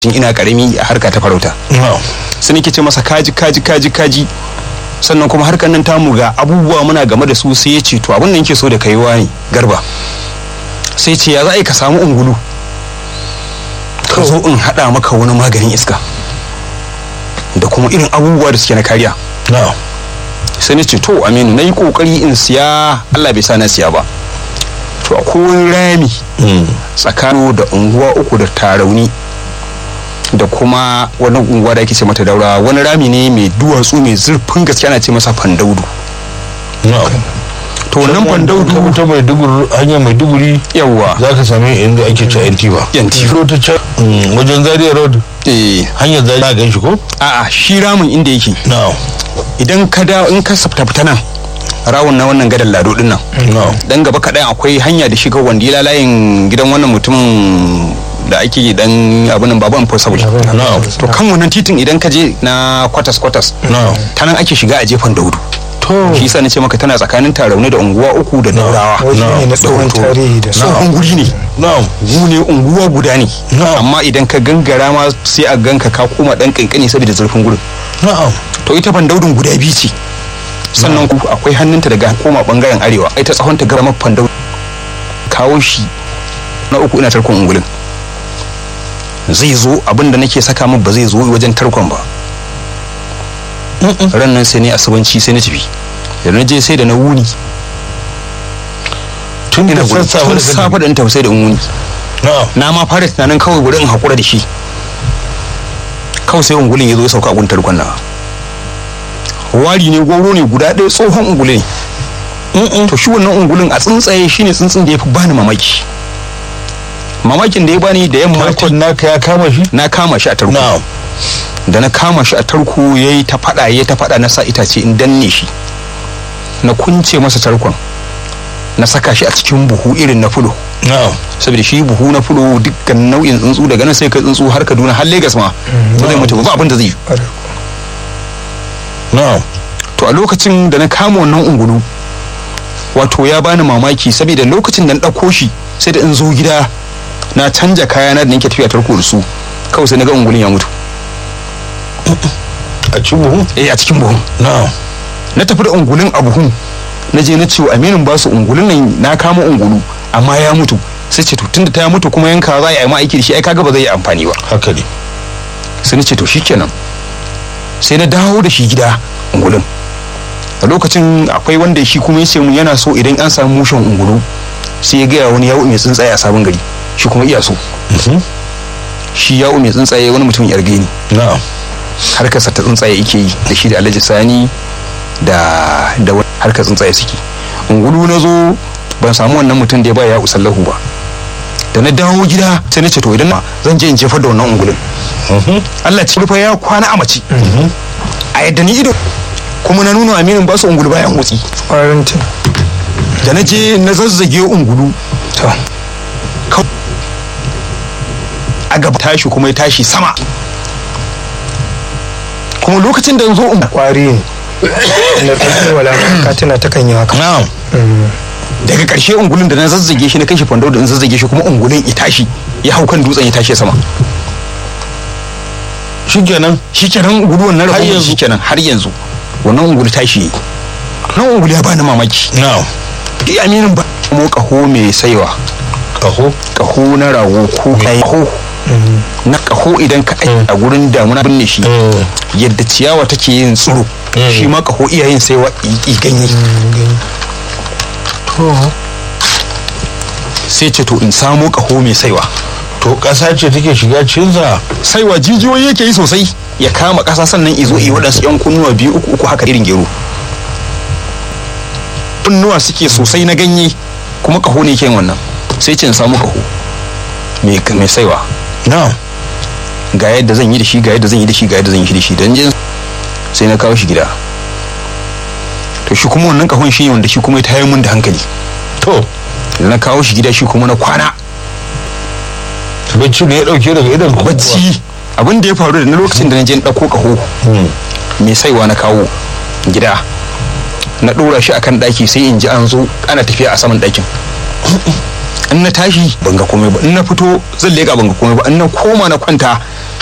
tun ina karami a harka ta farauta sai nake ce masa kaji kaji kaji kaji sannan kuma harkar nan tamu ga abubuwa muna game da su sai ya ce to abin da yake so da kai ne garba sai ce ya za a yi ka samu ungulu ka zo in haɗa maka wani maganin iska da kuma irin abubuwa da suke na kariya sai na ce to aminu na yi kokari in siya allah bai sa na siya ba to akwai rami tsakanin da unguwa uku da tarauni da kuma wani unguwa da ake ce mata daura wani rami ne mai duwatsu mai zurfin gaske ana ce masa fandaudu to wannan fandaudu ta mai duguri hanyar mai duguri yawa za ka sami inda ake ci yantiba Yantiba. ta can wajen zaria road eh hanyar zaria gan shi ko a'a shi ramin inda yake no idan ka da in ka safta fita nan rawun na wannan gadan lado din nan no dan gaba kaɗan akwai hanya da shiga wanda layin gidan wannan mutumin da ake dan abin baban possible no to kan wannan titin idan ka je na kwatas kwatas no ta nan ake shiga a jefan daudu to shi yasa nace maka tana tsakanin tarauni da unguwa uku da daurawa waje ne na tsohon tarihi da su tsohon guri ne no mu ne unguwa guda ne No. amma idan ka gangara ma sai a ganka ka koma dan kankani saboda zurfin gurin no to ita bandaudin guda biyu ce sannan ku akwai hannunta daga koma bangaren arewa ai ta tsahon ta gara mafan daudu kawo shi na uku ina tarkon ungulin zai zo abinda nake saka min ba zai zo wajen tarkon ba ran nan sai ne asubanci sai na tafi da na je sai da na wuni tun da ina gudu sassafe tun da safe da in tafi sai da in wuni no na ma fara tunanin kawai wurin in haƙura da shi kawai sai ungulin ya zo ya sauka a guntar kwanna wari ne goro ne guda ɗaya tsohon ungule ne to shi wannan ungulin a tsuntsaye shine tsuntsun da ya fi bani mamaki mamakin da ya bani da yamma tarkon naka ya kama shi na kama shi a tarko no da na kama shi a tarko ya yi ta faɗa ya ta faɗa na sa itace in danne shi na kunce masa tarkon na saka shi a cikin buhu irin na fulo no saboda shi buhu na fulo dukkan nau'in tsuntsu daga nan sai kai tsuntsu har kaduna har Legas ma ba zai mutu ba ba abin da zai yi no to a lokacin da na kama wannan ungulu wato ya bani mamaki saboda lokacin da na ɗauko shi sai da in zo gida na canja kayana da nake tafiya tarko da su kawai sai na ga ungulun ya mutu a ci buhu eh a cikin buhun no na tafi da ungulun a buhun na je na ce wa aminin ba su ungulun nan na kama ungulu amma ya mutu sai ce to tunda ta mutu kuma yanka za a yi ma aiki da shi ai kaga ba zai yi amfani ba haka ne sai na ce to shikenan sai na dawo da shi gida ungulun a lokacin akwai wanda shi kuma ya ce mun yana so idan an samu mushen ungulu sai ya gaya wani yawo mai tsuntsaye a sabon gari shi kuma iya so shi yawo mai tsuntsaye wani mutum yar gani no harkarsa ta tsuntsaye yake yi da shi da alhaji sani da da wani harkar tsuntsaye suke ungulu na zo ban samu wannan mutum da ya ba ya usallahu ba da na dawo gida sai na ce to idan na zan je in jefar da wannan ungulun Allah ci rufa ya kwana a mace a yadda ni ido kuma na nuna aminin ba su ungulu bayan motsi ƙwarinta da na je na zazzage ungulu to Kau- a gaba tashi kuma ya tashi sama kuma lokacin da zo ungulu ƙwari ne na ɗauki wala ka tana ta kan yi haka no daga ƙarshe ungulun da na zazzage shi na kai shi fando da in zazzage shi kuma ungulun ya tashi ya hau kan dutsen ya tashi sama shikenan shikenan ungulu wannan Har rabu yanzu? shikenan har yanzu wannan ungulu tashi yayi nan ungulu ya bani mamaki no shi aminin ba mo kaho mai saiwa kaho kaho na rago ko kaho na kaho idan ka aiki a gurin damuna binne shi yadda ciyawa take yin tsiro shi ma kaho iya yin saiwa i ganye sai ce to in samo kaho mai saiwa to ƙasa ce take shiga cinsa saiwa jijiyoyi yake yi sosai ya kama ƙasa sannan izo yi waɗansu yan kunnuwa biyu uku uku haka irin gero kunnuwa suke sosai na ganye kuma kaho ne ke yin wannan sai ce in samu kaho mai mai saiwa no ga yadda zan yi da shi ga yadda zan yi da shi ga yadda zan yi da shi dan jin sai na kawo shi gida to shi kuma wannan kahon shi ne wanda shi kuma ya tayar mun da hankali to da na kawo shi gida shi kuma na kwana bacci ne ya dauke daga idan ku bacci abin da ya faru da na lokacin da na je na ɗauko kaho mai saiwa na kawo gida na ɗora shi akan ɗaki sai in ji an zo ana tafiya a saman ɗakin in na tashi ban ga komai ba in na fito zan leka ban ga komai ba in na koma na kwanta